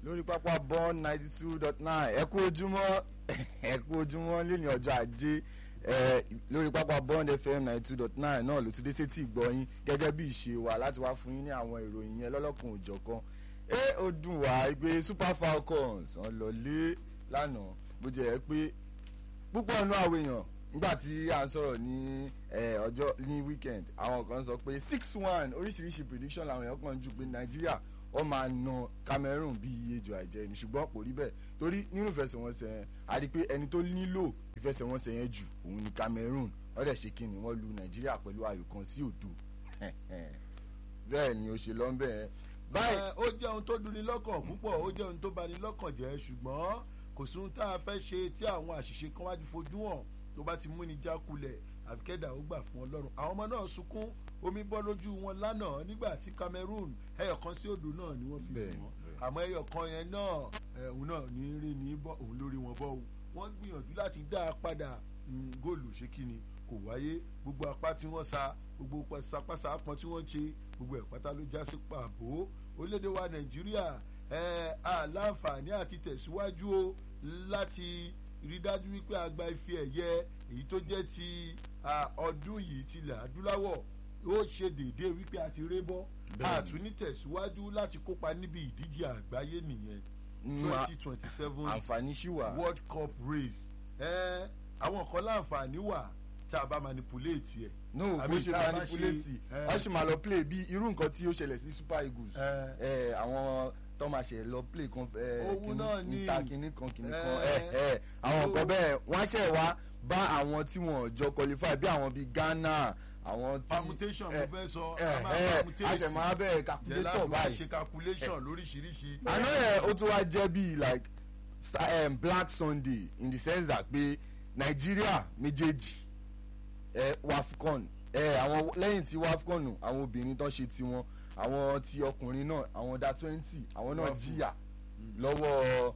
lórí pápá bond ninety two dot nine ẹ kú ojúmọ́ ẹ kú ojúmọ́ lẹ́ni ọjọ́ ajé ẹ lórí pápá bond fm ninety two dot nine náà ló ti dé sétí ìgbọ́yín gẹ́gẹ́ bí ìṣe wa láti wá fún yín ní àwọn ìròyìn yẹn lọ́lọ́kùn òjọ̀kan ẹ ó dùn wá pé super falcons wọn lọ lé lánàá bó jẹ́ ẹ pé púpọ̀ nínú àwọn èèyàn nígbà tí à ń sọ̀rọ̀ ní ọjọ́ ní weekend àwọn kan sọ pé six one oríṣiríṣi prediction làwọn èèyàn kan jù pé nàìjíríà wọ́n máa na cameroon bí iye jọ àìjẹ́ ni ṣùgbọ́n kò rí bẹ́ẹ̀ torí nínú ìfẹsẹ̀wọnsẹ̀ yẹn a rí i pé ẹni tó nílò ìfẹsẹ̀wọnsẹ̀ yẹn jù òun ni cameroon wọ́n dẹ̀ ṣe kí ni wọ́n lu nàìjíríà pẹ̀lú ayò kan sí òdo bẹ́ẹ̀ ni ó ṣe lọ́nbẹ̀ yẹn. báyìí ó jẹ́ ohun tó duni lọ́kàn púpọ̀ ó jẹ́ ohun tó bani lọ́kàn jẹ́ ṣùgbọ́n kò sí ohun tá a fẹ́ ṣe tí àwọn àṣìṣe kan wá ti fojú hàn tó bá ti mú ni jákulẹ̀ àfikẹ́dà ó gbà fún ọlọ́run àwọn ọmọ náà sunkún omi bọ́ lójú wọn lánàá nígbà tí cameroon ẹyọ kan sí odò náà ni wọ́n fi lù wọ́n àmọ́ ẹyọ kan yẹn náà òun náà ní rí ní bọ́ òun lórí wọn bọ́ o wọ́n gbìyànjú láti dá a padà góòlù ṣé kí ni kò wáyé gbogbo apá tí wọ́n sa gbogbo sapasa apọn tí wọ́n ṣe gbogbo ẹ̀ pátá ló já sí pàbó orílẹ̀-èdè wa nàìjíríà àláǹfààní àti tẹ̀síwájú o láti rí dájú wípé a gba ife ẹ̀yẹ èyí tó jẹ́ ti ọdún yìí tilẹ̀ adúláwọ̀ ó ṣe déédéé wípé a ti ré bọ́ àtúní tẹ̀síwájú láti kópa níbi ìdíje àgbáyé nìyẹn twenty twenty seven àǹfààní ṣì wà world cup race àwọn kan láǹfààní wà tá a bá manipulate ẹ. no bó ṣe manipulate wọ́n sì máa lọ play bí irú nǹkan tí ó ṣẹlẹ̀ sí super eagles àwọn tó máa ṣe lọ play kan níta kínní kan kínní kan àwọn nǹkan bẹ́ẹ̀ wọ́n á ṣẹ̀ wá bá àwọn tí wọ́n jọ qualify bí àwọn bíi ghana àwọn tí permutation mo fẹ́ sọ a ṣe máa bẹ̀rẹ̀ calculator báyìí ṣe calculation lóríṣiríṣi. àná yẹn ó tún wá jẹ́ bíi like um, black sunday in the sense that pé nàìjíríà méjèèjì ẹ wafcon ẹ àwọn lẹ́yìn tí wafcon àwọn obìnrin tó ṣe tiwọn àwọn ti ọkùnrin náà àwọn da twenty àwọn náà jìyà lọ́wọ́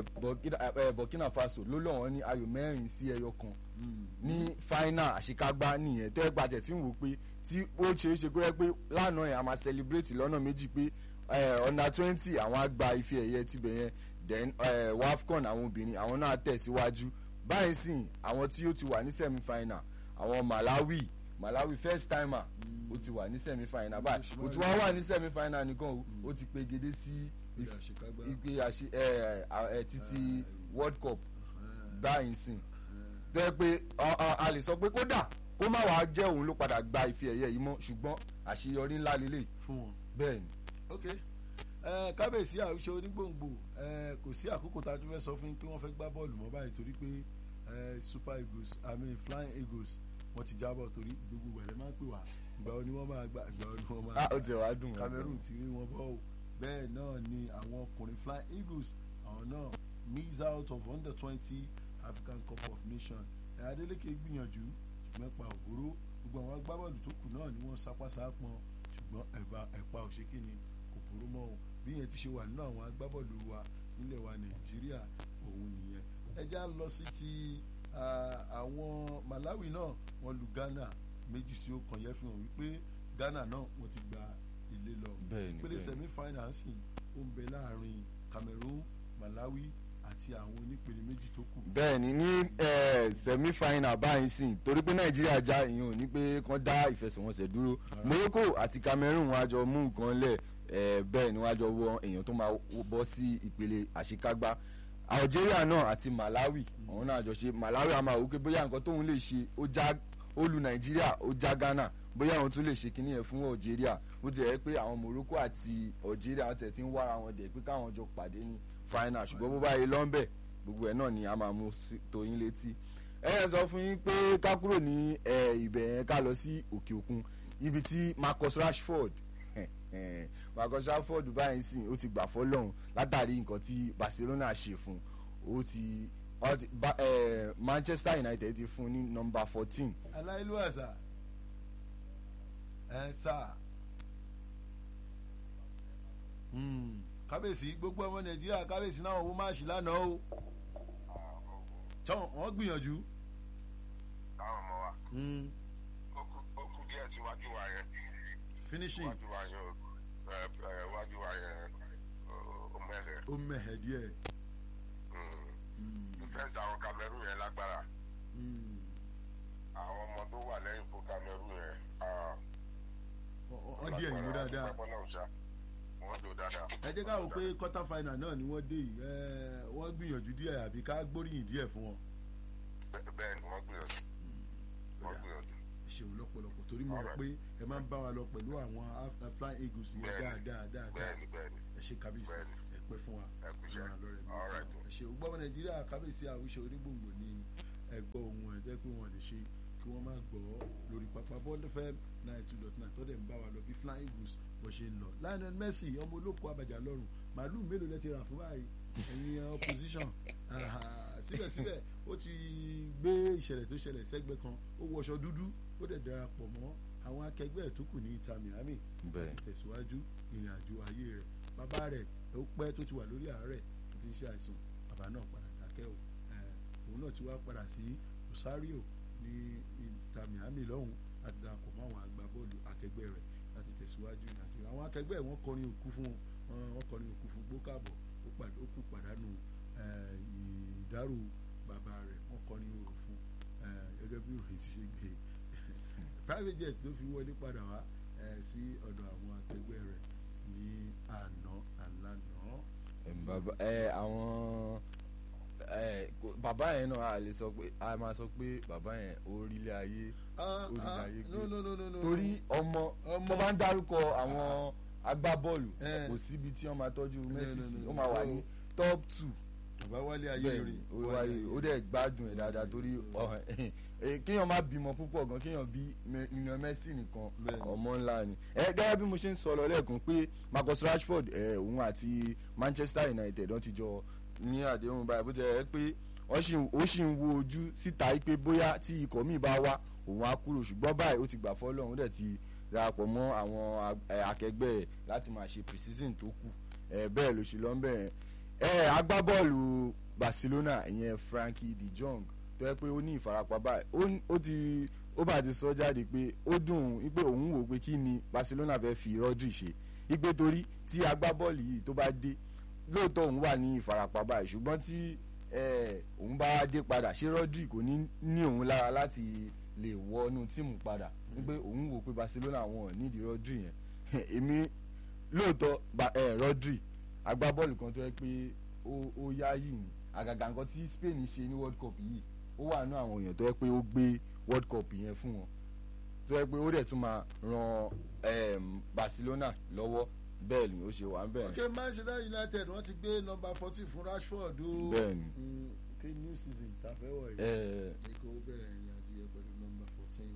burkina faso ló lọ́wọ́ ní ayò mẹ́rin sí ẹyọ kan ní final àṣekágbá nìyẹn tó ẹ gbàjẹ́ tí ń wò pé tí ó ṣeé ṣe kó yẹ pé lánàá yẹn a máa celebrate lọ́nà méjì pé under twenty àwọn á gba ife ẹ̀yẹ tibẹ̀ yẹn then wafcon àwọn obìnrin àwọn náà tẹ̀síwájú báyìí sìn àwọn tí ó ti wà ní semi final àwọn malawi malawi first timer ó ti wà ní semi final báyìí ó ti wá wà ní semi final nìkan ó ti pegedé sí ipe àṣe ẹ ẹ títí world cup báyìí sìn bẹ́ẹ̀ pé a lè sọ pé kódà kó má wàá jẹ́ òun ló padà gba ife ẹ̀yẹ yìí mọ́ ṣùgbọ́n àṣeyọrí ńlá lélẹ̀ fún wọn. bẹ́ẹ̀ ni. ok kábíyèsí àwùjọ onígbòǹgbò kò sí àkókò tá a tún fẹ́ sọ fún yín pé wọ́n fẹ́ gbá bọ́ọ̀lù mọ́ báyìí torí pé super eagles i mean flying eagles wọ́n ti jábọ̀ torí gbogbo wẹ̀rẹ̀ máa ń pè wá ìgbà wo ni wọ́n máa gbà ìgbà wo ni wọ́n máa gbà. ó ti wá dùn wọn. cameroon ti rí wọn bọ́ o bẹ́ẹ̀ náà ni àwọn ọkùnrin flying eagles àwọn náà miss out of under twenty african cup of nations ẹ̀ adeleke gbìyànjú ṣùgbọ́n ẹ̀pà ògbóró gbogbo àwọn agbábọ́ọ̀lù tó kù náà ni wọ́n sapásapọn ṣùgbọ́n ẹ̀bà ẹ̀pà òṣèkìní kò burú mọ́ o bí yẹn ti ṣe wà nínú àwọn agbábọ́ọ̀lù wa nílẹ̀ wa nàìjíríà òun nìyẹn ẹ já lọ sí ti àwọn malawi náà wọ́n lu ghana méjì sí ọ̀kan yẹn fi hàn wípé ghana náà wọ́n ti gba ilé lọ pélé semi finance ó ń bẹ láàrin cameroon malawi àti àwọn onípele méjì tó kù. bẹẹni ní semi final báyìí sìn torí pé nàìjíríà já ìyẹn ò ní pé kán dá ìfẹsẹ̀wọnsẹ̀ dúró morocco àti cameroon wọn á jọ mú nǹkan lẹ̀ bẹ́ẹ̀ ni wọ́n á jọ wọ èèyàn tó máa bọ́ sí ìpele àṣekágbá algeria náà àti malawi àwọn náà jọ ṣe malawi a máa wò pé bóyá nǹkan tóun lè ṣe ó já ó lu nàìjíríà ó já ghana bóyá àwọn tún lè ṣe kinní yẹn fún algeria bó ti yẹ pé àwọn morocco àti algeria wọn tẹ̀ tí ń wára wọn dẹ̀ pé káwọn jọ pàdé ní final ṣùgbọ́n bó bá yẹ lọ́nbẹ̀ gbogbo ẹ̀ náà ni a máa mú tóyin létí ẹ yẹn sọ fún yín pé ká kúrò ní ibẹ̀ yẹn ká lọ sí òkè òkun ibi tí marcus rashford marcus rashford báyìí sìn ó ti gbà fọlọ́run látàrí nǹkan tí barcelona ṣe fún ó ti manchester united ti fún ní nọmba fourteen. aláìlú àṣà ẹ sá kábíyèsí gbogbo ọmọ nàìjíríà kábíyèsí náà wọ́n máa ṣì lánàá o tọ́ wọ́n gbìyànjú. táwọn ọmọ wa ó kú díẹ̀ síwájú wa yẹn finishing wájú wa yẹn wájú wa yẹn ó mẹ́lẹ̀ ó mẹ̀hẹ̀ díẹ̀. defense àwọn cameroon yẹn lágbára àwọn ọmọ tó wà lẹ́yìn fún cameroon yẹn ah, wọ́n díẹ̀ yìí mú dáadáa. lágbára. wọ́n ṣá wọ́n lò dáadáa. ẹ jẹ́ ká wò pé quarter final náà ni wọ́n dé yìí ẹ, wọ́n gbìyànjú díẹ̀ àbí ká gbóríyìn díẹ̀ fún wọn. Bẹ́- bẹ́ẹ̀ ni wọ́n gbìyànjú wọ́n gbìyànjú. ṣeun lọ́pọ̀lọpọ̀ torí mo rò pé ẹ máa ń bá wa lọ pẹ̀lú àwọn Af- flying eagles yẹn Bẹ́ẹ̀ni. dáadáa dáadáa bẹ́ẹ̀ni bẹ́ẹ̀ni ẹ ṣe kábíyèsí Bẹ́ẹ̀ni. ẹ pẹ́ fún wa ẹ kú iṣẹ́. Ọlọ́run àlọ́rẹ̀ mi All right. fún wa. ẹ ṣe gbọ́mọ nàìjíríà kábíyèsí àwùjọ onígbòǹgbò ní ẹgbọ́ ohun ẹ̀ jẹ́ pé wọ́n lè ṣe kí wọ́n má gbọ́ lórí pápá bond fm nine two dot nine tó dẹ̀ ń bá wa lọ bí flying eagles bó ṣe ń lọ lionel messi ọmọ olóko abàjà lọ́rùn màálù mélòó lẹ ti rà fún báyìí ẹ̀yin opposition Aha, síbẹ̀síbẹ̀ ó ti gbé ìṣẹ̀lẹ̀ tó ṣẹlẹ̀ sẹ́gbẹ́ kan ó wọṣọ dúdú ó dẹ̀ darapọ̀ mọ́ àwọn akẹgbẹ́ ẹ̀ tó kù ní ìta miami bẹ́ẹ̀ tẹ̀síwájú ìrìn àjò ayé rẹ̀ bàbá rẹ̀ ó pẹ́ tó ti wà lórí àárẹ̀ tó ti ń ṣe àìsàn bàbá náà padà dákẹ́ o Eh, òun náà ti wá padà sí Rosario ní ìta Miami lọ́hùn láti darapọ̀ mọ́ àwọn agbábọ́ọ̀lù akẹgbẹ́ rẹ̀ láti tẹ̀síwájú ìrìn àjò àwọn akẹgbẹ́ ẹ̀ wọ́n kọrin òkú fún wọn wọ́n kọrin òkú fún gbókàbọ̀ ó pàd- ó kú pàdánù eh, ìdárò bàbá rẹ̀ wọ́n kọrin òrò fún eh, gẹ́gẹ́ bí òròyìn ti ṣe gbé private jet ló fi wọlé padà wá eh, sí ọ̀dọ̀ àwọn akẹgbẹ́ rẹ̀ ní àná àlànà. Em, bàbá ẹ àwọn ẹ kò- bàbá yẹn náà a lè sọ pé a máa sọ pé bàbá yẹn orílẹ̀ ayé Ah, Orí ah, ayé gbé. no no no no no. torí ọmọ Ọmọ. tó bá ń dárúkọ àwọn agbábọ́ọ̀lù Eh. kò síbi tí wọ́n máa tọ́jú No, Messi no, sí no, ó máa wà so- ní top two bàbá wálé ayé bẹ́ẹ̀ rè ni ó wáyé ó dẹ̀ gbádùn ẹ̀ dáadáa torí ọ- ẹ, kéèyàn má bímọ púpọ̀ gan kéèyàn bí Lionel Messi nìkan Bẹ́ẹ̀ ni. ọmọ ńlá ni ẹ gẹ́gẹ́ bí mo ṣe ń sọ lọ lẹ́ẹ̀kan pé Marcus Rashford ẹ òun àti Manchester United wọ́n ti jọ ní àdéhùn báyìí bó ti ẹ̀ pé wọ́n sì ń- ó sì ń wo ojú síta pé bóyá tí ikọ̀ míì bá wá òun á kúrò ṣùgbọ́n báyìí ó ti gbà fọ́lọ́run ó dẹ̀ ti darapọ̀ mọ́ àwọn ag- ẹ, akẹgbẹ́ ẹ̀ láti máa ṣe pre-season tó kù ẹ bẹ́ẹ̀ ló ṣe lọ́nbẹ̀ẹ́ ẹ agbábọ́ọ̀lù Barcelona ìyẹn Frankie de Jong tó yẹ pé ó ní ìfarapa báyìí ó ní- ó ti ó bá ti sọ jáde pé ó dùn ún pé òun wò pé kí ni Barcelona fẹ́ fi Rodri ṣe ipe torí tí agbábọ́ọ̀lù yìí tó bá dé lóòótọ́ òun wà ní ìfarapa báyìí ṣùgbọ́n tí eh, òun bá wá dé padà ṣé Rodri kò ní ní òun lára láti lè wọnú tíìmù padà wípé òun wò pé Barcelona wọn ò nídìí Rodri yẹn èmi lóòótọ́ ba- eh, Rodri agbábọ́ọ̀lù kan tó yẹ pé ó ó yáyì ni àgàgà nǹkan tí Spain ṣe ní World Cup yìí ó wà nínú àwọn èèyàn tó yẹ pé ó gbé World Cup yẹn fún wọn tó yẹ pé ó dẹ̀ tún máa ran em, Barcelona lọ́wọ́ bẹ́ẹ̀ ni ó ṣe wà ń bẹ̀rẹ̀ ok Manchester United wọ́n ti gbé nọ́mbà fourteen fún Rashford o. Bẹ́ẹ̀ ni. Mm, ok new season tàfẹ́wọ̀ yìí. ẹ ní kó bẹ̀rẹ̀ ìrìn àjò yẹn pẹ̀lú nọ́mbà fourteen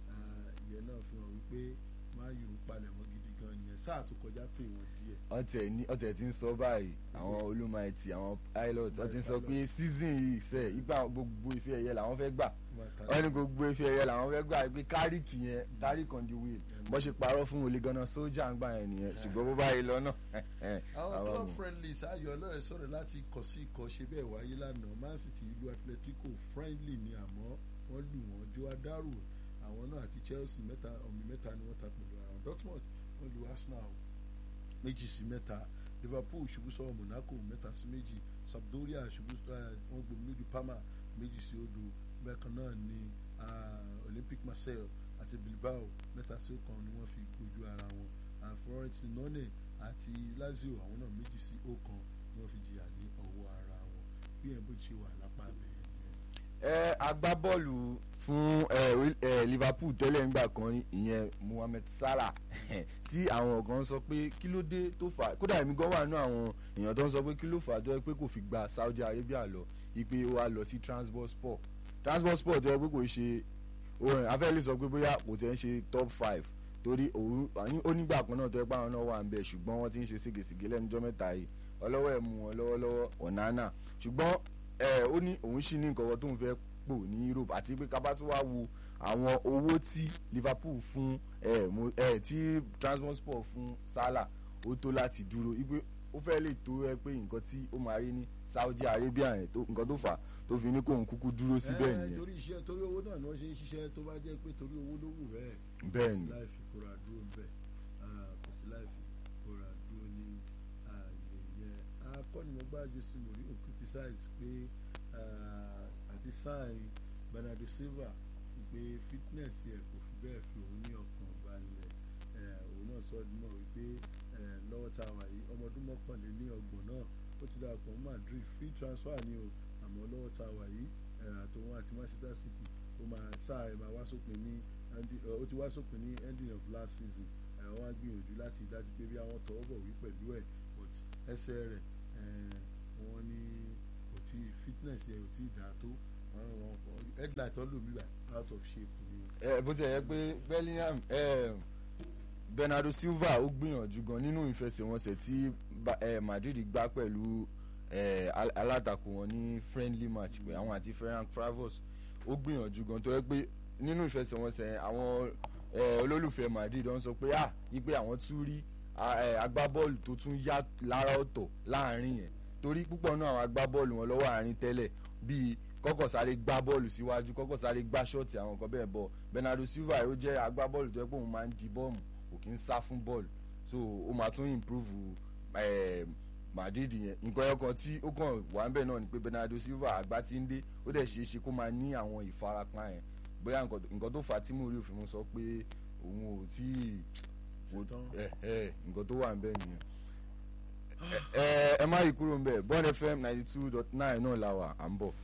ìyẹn náà fi hàn wípé máa yù ú palẹ̀ mọ́ gidi gan nìyẹn sáà tó kọjá pé wọ́n díẹ̀. ọtẹ ní ọtẹ tí ń sọ báyìí àwọn olùmọ̀ẹ̀tì àwọn pilot ọtí ń sọ pé season yìí sẹ ipa gbogbo ife ẹ̀yẹ làwọn fẹ́ gbà wọ́n ní gbogbo ife ẹ̀yẹ làwọn fẹ́ gbà pé kárìkì yẹn kárìkì on the wheel bó ṣe parọ́ fún olè ganan sójà ń gbà yẹn nìyẹn ṣùgbọ́n bó báyìí lọ náà àwọn club mọ̀. friendlies ayọ̀ ọlọ́rẹ̀ sọ̀rọ̀ láti ikọ̀ sí ikọ̀ ṣe bẹ́ẹ̀ wáyé lánàá man city ìlú atletico friendly ni àmọ́ wọ́n lù wọ́n jó adarò àwọn náà àti chelsea mẹ́ta ọ̀mì mẹ́ta ni wọ́n ta pẹ̀lú ara wọn dortmund wọ́n lu arsenal méjì sí mẹ́ta liverpool ṣubú sọ́wọ́ monaco mẹ́ta sí méjì sampdoria ṣubú eh, wọ́n gbomi lójú parma méjì sí odò bẹ́ẹ̀ kan náà ni ah, olympic marseille àti bilbao mẹ́ta sí ọ̀kan ni wọ́n fi gbójú ara wọn and Fiorentinone àti lazio àwọn náà méjì sí ọ̀kan ni wọ́n fi jìyà ní ọwọ́ ara wọn bí ẹ̀ bó ti ṣe wà lápá abẹ́yẹn nìyẹn. ẹ agbábọ́ọ̀lù fún ẹ, orí- ẹ, Liverpool tẹ́lẹ̀ ńgbà kan rí, ìyẹn Mohamed Salah tí àwọn kan sọ pé kí ló dé tó fà kódà èmi gan wà nínú àwọn èèyàn tó ń sọ pé kí ló fà tó yẹ pé kò fi gba Saudi Arabia lọ ipe ó wá lọ sí Trabzonspor Trabzonspor tó yẹ pé kò ṣe orin afẹ́lẹ́ sọ pé bóyá kò tẹ́ ń ṣe top five torí òun ó nígbà kan náà tó yẹ pé àwọn náà wà ń bẹ̀ ṣùgbọ́n wọ́n ti ń ṣe ségesège lẹ́nujọ́ mẹ́ta yìí ọlọ́wọ́ ẹ̀ mú wọn lọ́wọ́lọ́wọ́ Onana ṣùgbọ́n ẹ ó ní òun ṣì ní nǹkan kan tóun fẹ́ pò ní Europe àti pé kábà tó wá wo àwọn owó tí Liverpool fún ẹ mo ẹ tí Trabzonspor fún Salah ó tó láti dúró wípé ó fẹ́ lè tó ẹ pé nǹkan tí ó máa rí ní Saudi Arabia yẹn tó nǹkan tó fà á tó fi ní kóun kúkú dúró síbẹ̀ Eh, nìyẹn torí iṣẹ́ torí owó náà ni wọ́n ṣe ń ṣiṣẹ́ tó bá jẹ́ pé torí owó ló wù bẹ́ẹ̀ bẹ́ẹ̀ kò sí ni láì fi kóra dúró bẹ́ẹ̀ Ah, kò sí láì fi kóra dúró ní ààyè yẹn akọ́ni nípa jose mourinho criticize pé àti sign bernardo silva pé fitness yẹ kò fi bẹ́ẹ̀ fi òun ní ọkàn balẹ̀ òun náà sọ ọdún náà wípé lọ́wọ́ tá a wà yìí ọmọ ọdún mọ́kànléní ọgbọ̀n náà ó ti darapọ̀ mọ́ madrid free transfer ni o àmọ́ lọ́wọ́ tá a wà yìí àtòun àti manchester city ó máa sáà ẹ̀ máa wá sópin ní ó ti wá sópin ní ending of last season àwọn á gbìyànjú láti dájú pé bí àwọn tọwọ́ bọ̀ wí pẹ̀lú ẹ̀ but ẹsẹ̀ rẹ̀ wọ́n ní kò tí fitness yẹ kò tí dáa tó headlight tó lò mí bá out of shape ni. ẹ bó ti yẹ pé bellingham bernardo silva ó gbìyànjú gan nínú ìfẹsẹ̀wọnsẹ̀ tí madrid gbá pẹ̀lú alátakò wọn ní friendly match pé àwọn àti ferran cravos ó gbìyànjú gan tó yẹ pé nínú ìfẹsẹ̀wọnsẹ̀ àwọn olólùfẹ́ madrid wọ́n sọ pé ah ipe àwọn tún rí agbábọ́ọ̀lù tó tún yá lára ọ̀tọ̀ láàrin yẹn torí púpọ̀ náà àwọn agbábọ́ọ̀lù wọn lọ́wọ́ àárín tẹ́lẹ̀ bíi kọ́kọ́ sáré gbá bọ́ọ̀lù síwájú kọ́kọ́ sáré gbá ṣọ́ọ̀tì àwọn nǹkan bẹ́ẹ̀ bọ̀ bernardo silva ó jẹ́ agbábọ́ọ̀lù tó yẹ pé òun máa ń di bọ́ọ̀mù kò kí ń sá fún bọ́ọ̀lù so ó máa tún improve madrid yẹn nǹkan ẹyọkan tí ó kàn wà ń bẹ̀ náà ni pé bernardo silva àgbà ti ń dé ó dẹ̀ ṣeé ṣe kó máa ní àwọn ìfarapa yẹn bóyá nǹkan tó fà á tí mo rí òfin mu sọ pé òun ò tí nǹkan tó wà ń bẹ̀ nìyẹn ẹ má yí kúrò ń bẹ̀ bond fm ninety two dot nine náà la wà à ń bọ̀.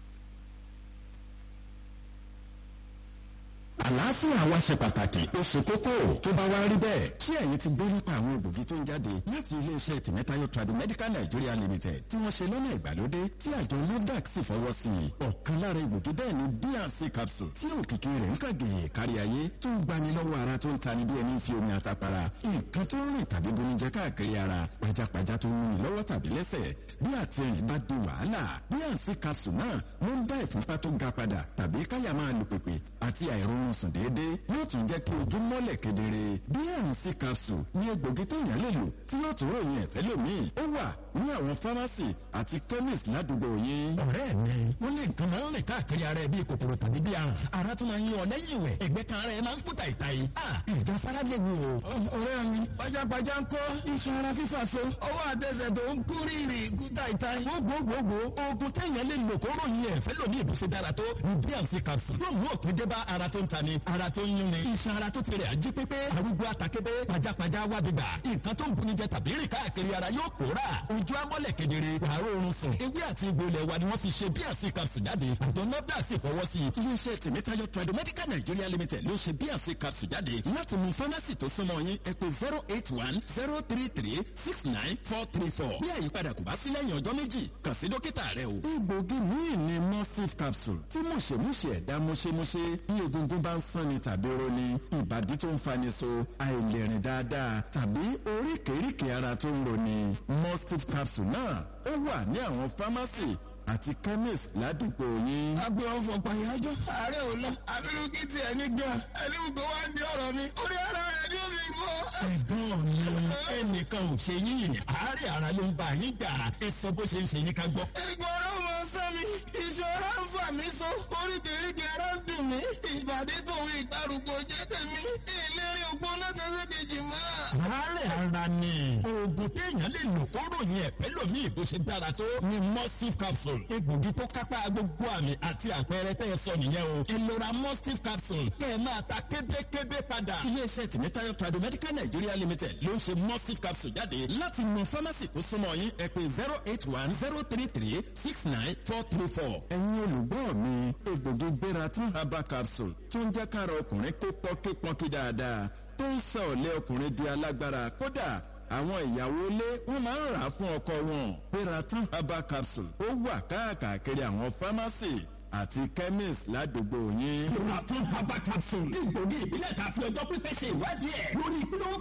àlàáfíà wa ṣe pàtàkì ó ṣe kókó tó bá wá rí bẹ́ẹ̀ ṣé ẹ̀yin ti gbọ́ nípa àwọn egbògi tó ń jáde láti iléeṣẹ́ tìmẹ́tayọ Tradimedical Nigeria Limited tí wọ́n ṣe lọ́nà ìgbàlódé tí àjọ NAFDAC sì fọwọ́ sí i ọ̀kan lára egbògi bẹ́ẹ̀ ni bnc capsule tí òkìkí rẹ̀ ń kàgèyè kárí ayé tó ń gbani lọ́wọ́ ara tó ń tani bí ẹni fi omi àtàpàrà nǹkan tó ń rìn tàbí bonijẹ káàkiri ara pajápajá tó ń múni lọ́wọ́ tàbí lẹ́sẹ̀ bí àtìrìn bá di wàhálà bnc capsule náà ló ń dá ìfúnpá tó ga padà tàbí káyà máa lù pèpè àti àìrórun sùn déédéé yóò tún jẹ́ kí ojú mọ́lẹ̀ kedere bnc capsule ní egbògi téèyàn lè lò tí yóò tún ròyìn ẹ̀fẹ́ lómìn ó wà ní àwọn fámásì àti chemist ládùúgbò yín. ọ̀rẹ́ mi wọ́n lé nǹkan máa ń rìn káàkiri ara ẹ̀ bíi kòkòrò tàbí bíi àrùn ara tún máa ń yan ọ lẹ́yìn ìwẹ̀ ẹ̀gbẹ́ kan ara ẹ̀ máa ń kú tàìtàì ìjà fara lè wò. ọ̀rẹ́ mi pajápajá ń kọ́ iṣan ara fífà so ọwọ́ àtẹsẹ̀ tó ń kú rírì kú tàìtàì. gbogbogbò oògùn téèyàn lè lò kó ròyìn ẹ̀fẹ́ lómi ìbùsè dára tó ní bnc capsule yóò mú òpin dé bá ara tó ń tani ara tó ń yún ni iṣan ara tó ti rẹ̀ ají pépé arúgbó àtàkébé pajápajá wá bíbà nǹkan tó ń buni jẹ tàbí rìn káàkiri ara yóò pòórà ojú amọ́lẹ̀ kedere wàá oorun sùn ewé àti egbò ilẹ̀ wa ni wọ́n fi ṣe bnc capsule jáde àjọ nafda sì fọwọ́ sí i. iléeṣẹ́ tìmítayọ Tradimedical Nigeria Limited ló ṣe bnc capsule jáde láti mú fámásì tó súnmọ́ yín ẹ pè zero eight one zero three three six nine four three four bí àyípadà kò bá sí lẹ́yìn ọjọ́ méjì kàn sí dókítà rẹ o. egbògi míì ni mustif capsule tí mùṣemúṣe ẹ̀dá mùṣemúṣe bí egungun bá ń sanni tàbí roni ìbàdí tó ń fani so àìlèrìn dáadáa tàbí oríkèéríkèé ara tó ń roni mustif capsule náà ó wà ní àwọn fámásì àti chemist ládùúgbò yín. agbe ọfọ pàyájọ ààrẹ ò lọ abirùkí tiẹ̀ ní gbà ẹlẹ́wù tó wá ń di ọ̀rọ̀ mi orí ara rẹ̀ ni ó fi rú ọ. ẹ̀gbọ́n mi ẹnìkan ò ṣe yín àárẹ̀ ara ló ń bá yín jà ẹ sọ bó ṣe ń ṣe yín ká gbọ́. ìgbọràn mọ sẹ́mi ìṣòro ń fà mí so oríkèéríkèé ara ń dùn mí ìbàdí tòun ìgbàrúgbó jẹ́ tèmi ìlérí ògbóná kan sí kejì mọ́. àárẹ̀ ara ni oògùn téèyàn lè lò kó ròyìn ẹ̀fẹ́ lómi ìbò ṣe dára tó ni mustif capsule egbògi tó kápá gbogbo àmì àti àpẹẹrẹ tẹ́ ẹ sọ nìyẹn o ìlora mustif capsule kẹ́ ẹ máa ta kébékébé padà. iléeṣẹ́ tìmítayọ Tradimedical Nigeria Limited ló ń ṣe mustif capsule jáde láti mú fámásì tó súnmọ́ yín ẹ pè zero eight one zero three three six nine four three four. ẹ̀yin olùgbọ́ mi egbògi gbéra tún herbal capsule tó ń jẹ́ kára ọkùnrin kó pọ́nkípọ́nkí dáadáa tó ń sọ ọ̀lẹ́ ọkùnrin di alágbára kódà àwọn ìyàwó ilé wọn máa ń rà á fún ọkọ wọn Peraton herbal capsule ó wà káàkiri àwọn fámásì àti chemist ládùúgbò yín. Peraton herbal capsule egbògi ìbílẹ̀ tàbí ọjọ́ pípẹ́ ṣe ìwádìí ẹ̀ lórí kí ló ń